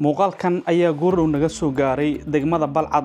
muuqaalkan ayaa goordhow naga soo gaaray degmada balcad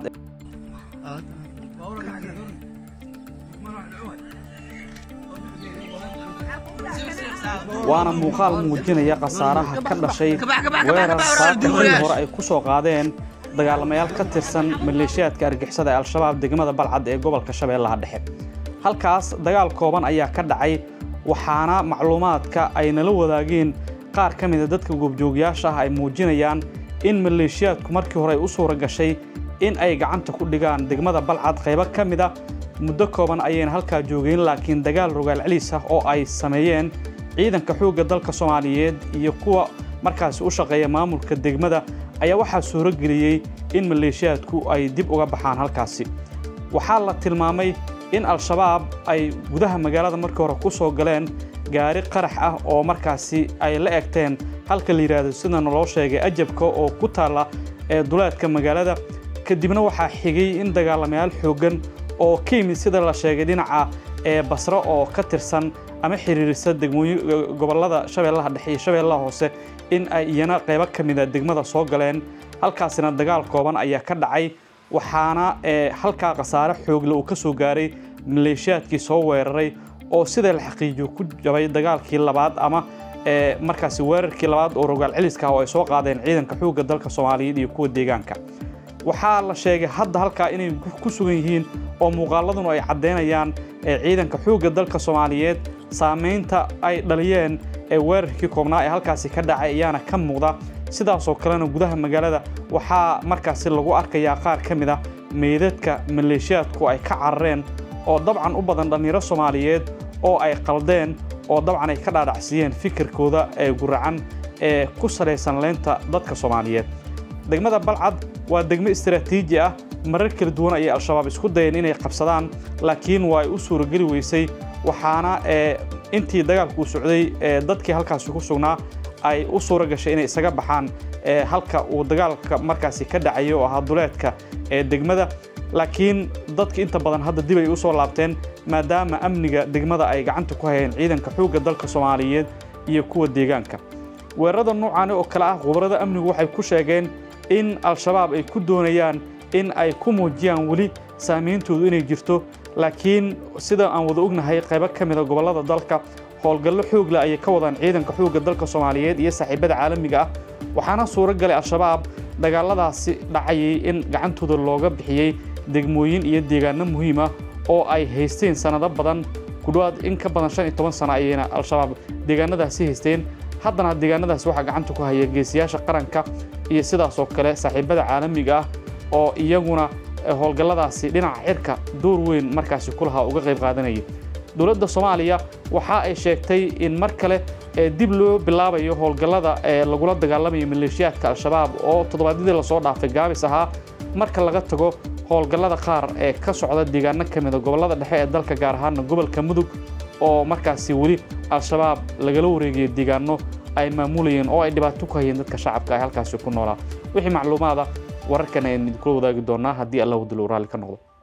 waana muuqaal muujinaya khasaaraha ka dhashay weerar saaka xilli hore ay ku soo qaadeen dagaalamayaal ka tirsan maleeshiyaadka argixisada ee al-shabaab degmada balcad ee gobolka shabeellaha dhexe halkaas dagaal kooban ayaa ka dhacay waxaana macluumaadka ay nala wadaageen qaar ka mida dadka goobjoogyaasha ah ay muujinayaan in maleeshiyaadku markii hore ay u suura gashay in ay gacanta ku dhigaan degmada balcad qaybo ka mid a muddo kooban ayayna halkaa joogeen laakiin dagaal rogaal celiis ah oo ay sameeyeen ciidanka xoogga dalka soomaaliyeed iyo kuwa markaasi u shaqeeya maamulka degmada ayaa waxaa suuro geliyey in maleeshiyaadku ay dib uga baxaan halkaasi waxaa la tilmaamay in al-shabaab ay gudaha magaalada markii hore ku soo galeen gaari qarax ah oo markaasi ay la egteen halka la yidhaahdo sidana loo sheegay ajabka oo ku taalla ee duleedka magaalada kadibna waxaa xigay in dagaalamayaal xooggan oo ka yimid sida la sheegay dhinaca ee basro oo ka tirsan ama xiriirisa degmooyin gobollada shabeellaha dhexe iyo shabeellaha hoose in ay iyana qaybo ka mida degmada soo galeen halkaasina dagaal kooban ayaa ka dhacay waxaana halkaa khasaare xoogle uu ka soo gaaray maleeshiyaadkii soo weeraray oo sida la xaqiijiyo ku jabay dagaalkii labaad ama markaasi weerarkii labaad oo rogaal celiska ah oo ay soo qaadeen ciidanka xoogga dalka soomaaliyeed iyo kuwa deegaanka waxaa la sheegay hadda halkaa inay ku sugan yihiin oo muuqaaladuna ay caddaynayaan ciidanka xoogga dalka soomaaliyeed saamaynta ay dhaliyeen ee weerarkii koobnaa ee halkaasi ka dhacay ayaana ka muuqda sidaasoo kalena gudaha magaalada waxaa markaasi lagu arkayaa qaar ka mid a meydadka maleeshiyaadku ay ka carareen oo dabcan u badan dhallinyaro soomaaliyeed oo ay qaldeen oo dabcan ay ka dhaadhacsiiyeen fikirkooda ee guracan ee ku salaysan leynta dadka soomaaliyeed degmada balcad waa degmo istaraatiiji ah marar kala duwan ayay al-shabaab isku dayeen inay qabsadaan laakiin waa ay u suurageli weysay waxaana intii dagaalku socday dadkii halkaasi ku sugnaa ay u suura gashay inay isaga baxaan halka uu dagaalka markaasi ka dhacayay oo ahaa duleedka ee degmada laakiin dadka inta badan hadda dib ay u soo laabteen maadaama amniga degmada ay gacanta ku hayeen ciidanka xoogga dalka soomaaliyeed iyo kuwa deegaanka weerarada noocaani oo kale ah khubarada amnigu waxay ku sheegeen in al-shabaab ay ku doonayaan in ay ku muujiyaan weli saameyntoodu inay jirto laakiin sida aan wada ognahay qaybo ka mida gobollada dalka howlgallo xoog leh ayay ka wadaan ciidanka xoogga dalka soomaaliyeed iyo saaxiibada caalamiga ah waxaana suuro galay al-shabaab dagaaladaasi dhacayay in gacantooda looga bixiyey degmooyin iyo deegaano muhiim ah oo ay haysteen sannado badan ku dhowaad in ka badan shan iyo toban sano ayayna al-shabaab deegaanadaasi haysteen haddana deegaanadaasi waxaa gacanta ku haya geesiyaasha qaranka iyo sidaasoo kale saaxiibada caalamiga ah oo iyaguna howlgalladaasi dhinaca cirka door weyn markaasi ku lahaa uga qayb qaadanayay dowladda soomaaliya waxa ay sheegtay in mar kale dib loo bilaabayo howlgallada ee lagula dagaalamayo maleeshiyaadka al-shabaab oo toddobaadyadii lasoo dhaafay gaabis ahaa marka laga tago howlgallada qaar ee ka socda deegaano ka mida gobollada dhexe ee dalka gaar ahaana gobolka mudug oo markaasi weli al-shabaab lagala wareegayo deegaano ay maamulayeen oo ay dhibaato ku hayeen dadka shacabka ay halkaasi ku noolaa wixii macluumaada wararkan ayaan idinkula wadaagi doonaa haddii allah wadalow raalli ka noqdo